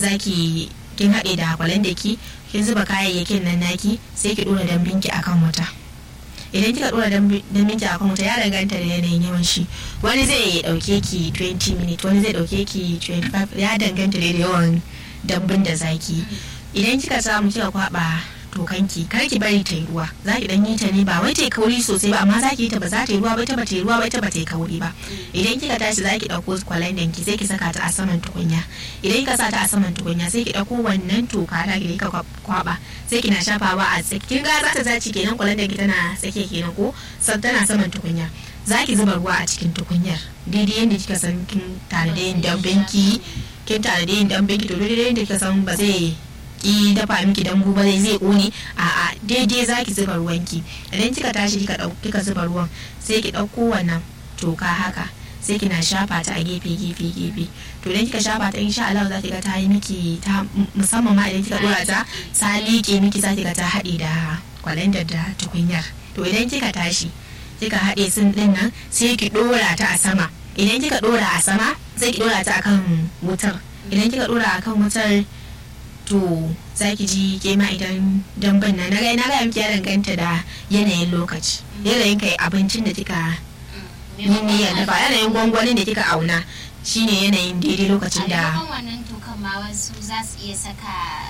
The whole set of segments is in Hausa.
zaki kin haɗe da kwalan da ki kin zuba kayayyakin nan naki sai ki dora dambin ki akan wuta idan kika dora dambin ki akan wuta ya danganta da yanayin yawan shi wani zai dauke ki 20 minutes wani zai dauke ki 25 ya danganta da yawan dambin da zaki idan kika samu kika kwaba tokanki kar ki bari ta yi ruwa za ki dan yi ta ne ba wai ta yi kauri sosai ba amma za ki yi ta ba za ta yi ruwa ba ita ba ta yi ruwa ba ita ba ta yi kauri ba idan kika tashi za ki dauko kwalandan ki sai ki saka ta a saman tukunya idan kika sa ta a saman tukunya sai ki dauko wannan toka da ki ka kwaba sai kina shafawa a tsaki kin ga za ta zaci kenan kwalandan ki tana tsake kenan ko san tana saman tukunya za ki zuba ruwa a cikin tukunyar daidai yadda kika san kin tare da yin damben ki kin tare da yin damben ki to daidai yadda kika san ba zai ki dafa miki dambu ba zai zai kone a a daidai zaki zuba ruwan ki idan kika tashi kika kika zuba ruwan sai ki dauko wannan toka haka sai kina shafa ta a gefe gefe gefe to idan kika shafa ta insha Allah zaki ga ta yi miki ta musamman ma idan kika dora ta ta liƙe miki zaki ga ta haɗe da kwalandar da tukunyar to idan kika tashi kika haɗe sun ɗin nan sai ki dora ta a sama idan kika dora a sama sai ki dora ta akan wutar idan kika dora akan wutar to za ki ji ke ma idan damban na na ga miki ya danganta da yanayin lokaci yanayin kai abincin da kika yi niyyar dafa yanayin gwangwanin da kika auna shine yanayin daidai lokacin da a wannan tokan ma wasu za su iya saka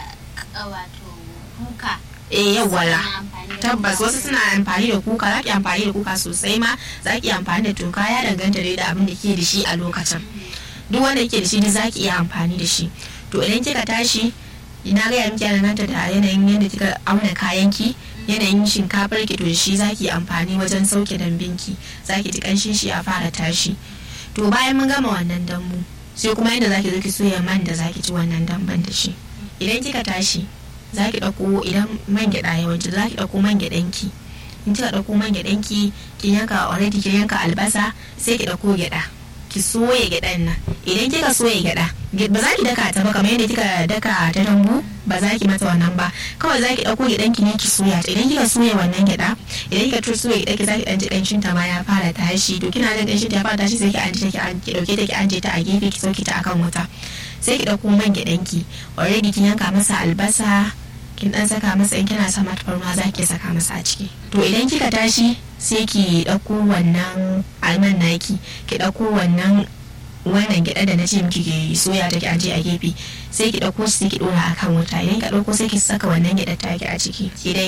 wato kuka eh yawwala tabbas wasu suna amfani da kuka za ki amfani da kuka sosai ma za ki amfani da toka ya danganta da abin da ke da shi a lokacin duk wanda ke da shi za ki iya amfani da shi to idan kika tashi na gaya miki danganta da yanayin yadda kika auna kayanki yanayin shinkafar ki to shi zaki amfani wajen sauke dambinki zaki ji kanshin shi ya fara tashi to bayan mun gama wannan dambu sai kuma yadda zaki zo ki soya man da zaki ci wannan damban da shi idan kika tashi zaki dauko idan man gyada yawanci zaki dauko man gyadan ki in kika dauko man gyadan ki ki yanka already ki yanka albasa sai ki dauko gyada ki soya gyaɗan nan idan kika soya gyaɗa ba za ki daka ta ba kamar yadda kika daka ta dambu ba za ki mata wannan ba kawai za ki ɗauko gyaɗan ki ne ki soya ta idan kika soya wannan gyaɗa idan kika tur soya gyaɗa ki za ki ɗan ji ƙanshin ta ma ya fara tashi to kina jin ƙanshin ta ya fara tashi sai ki anje ta ki ɗauke ta ki anje ta a gefe ki sauke ta akan wuta sai ki ɗauko man gyaɗan ki already kin yanka masa albasa kin dan saka masa in kina sama tafarnuwa za ki saka masa a ciki to idan kika tashi sai ki ɗauko wannan alman naki ki ɗauko wannan wannan gyaɗa da na ce miki ki soya ta ki aje a gefe sai ki ɗauko sai ki ɗora akan wuta idan ka ɗauko sai ki saka wannan gyaɗar ta ki a ciki idai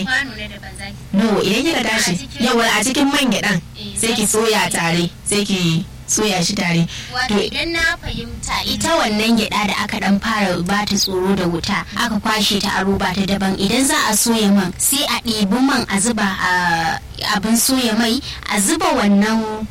no idan kika tashi yawa a cikin man gyaɗan sai ki soya tare sai ki soya shi tare. Wato idan na fahimta ita wannan gyada da aka dan fara ba ta tsoro da wuta aka kwashe ta a roba ta daban idan za a soya man sai a ɗebi man a zuba a abin soya mai a zuba wannan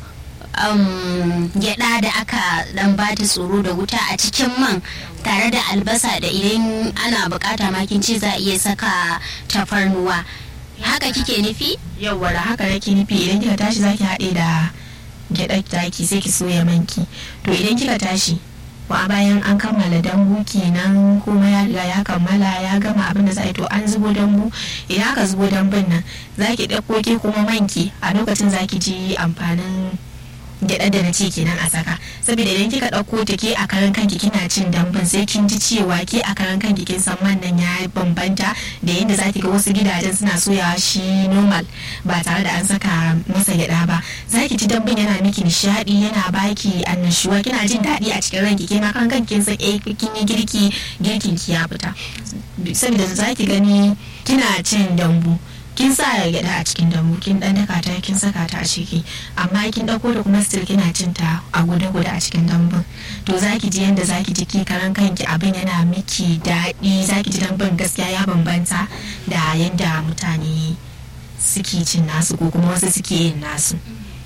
um, gyada da aka dan ba ta tsoro da wuta a cikin man tare da albasa da idan ana bukata makin ce za a iya saka tafarnuwa haka kike nufi? Yawwa da haka nake nufi idan kika tashi zaki haɗe da gyaɗar taki sai ki soya manki to idan kika tashi wa bayan an kammala dambu kenan kuma ya riga ya kammala ya gama abin da za to an zubo dambu idan aka zubo dambun nan za ki ɗauko ke kuma manki a lokacin za ki ji amfanin gyaɗar da na ce kenan a saka saboda idan kika ɗauko ta ke a karan kanki kina cin dambun sai kin ji cewa ke a karan kanki kin san man nan ya bambanta da yadda za ki ga wasu gidajen suna soyawa shi normal ba tare da an saka masa gyaɗa ba za ki ji dambun yana miki nishaɗi yana baki annashuwa kina jin daɗi a cikin ranki ke ma kan kanki kin san eh kin yi girki girkin ki ya fita saboda za ki gani kina cin dambu kin sa gyada a cikin dambu kin dan daka ta kin saka ta a ciki amma kin dauko da kuma still kina cin ta a guda guda a cikin dambun to zaki ji yanda zaki ji ki karan kanki abin yana miki daɗi zaki ji dambun gaskiya ya bambanta da yanda mutane suke cin nasu ko kuma wasu suke yin nasu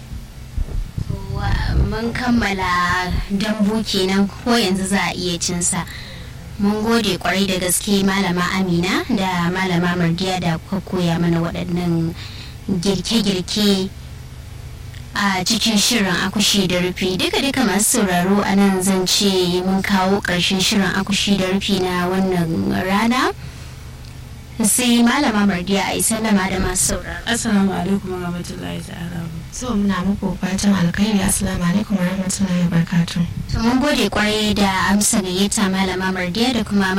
mun kammala dambu kenan ko yanzu za a iya cinsa mun gode kwarai da gaske malama amina da malama mardiya da kuka koya mana waɗannan girke-girke a cikin shirin akushi da rufi duka duka masu sauraro a nan zan ce mun kawo ƙarshen shirin akushi da rufi na wannan rana sai malama mardiya a yi sallama da masu sauraro assalamu alaikum warahmatullahi ta'ala so muna muku fatan alkhairi assalamu alaikum warahmatullahi wabarakatuh mun gode kwarai da amsa gayyata malama mardiya da kuma